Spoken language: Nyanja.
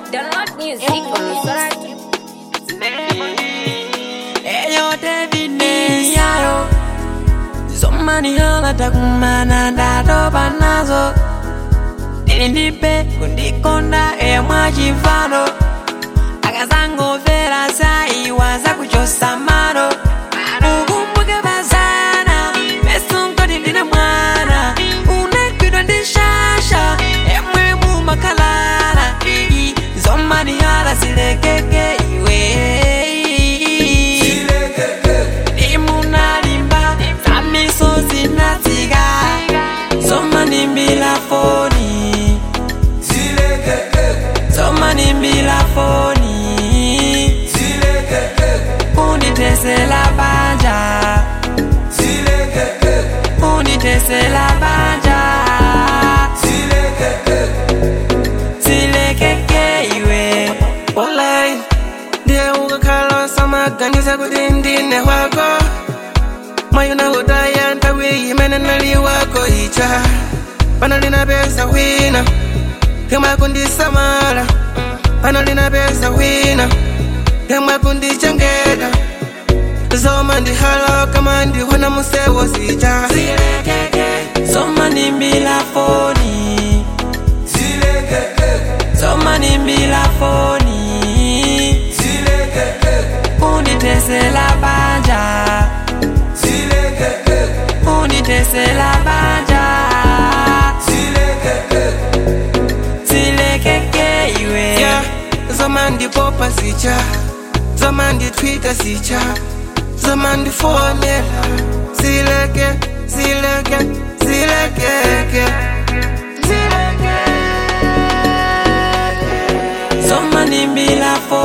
Download music on the Solar Eyo David Niyaro Zomani hala takumana ndatopa nazo Tili ndipe kundikonda eya mwachifano akazangomvera saiwa zakuchosa mano ukumbuke bazana mesunkoti ndine mwana unagwidwa ndi shasha emwe mumakhalala zomani hala zilekeke iwe imunalimba zamiso zinatsika zomanimbila foni zomanimbila foni unditesela banja unditesela banja zilekeke iwe Walai, ndiye ukakhala samaganiza kuti ndine wako mwayo nakutaya nthawi imene nali wako ija pano linapeza wina yemwe kundisamala pano linapeza wina yemwe kundichengeta zoma ndihala kama ndiwona musewo zija zomanimbila foni zomanimbila foni unditesela banja unditesela banja zilekeke iwe yeah. zoma ndipopa zija zoma nditwita zija zoma ndifonela zileke zileke zilekeke zomanimbila foni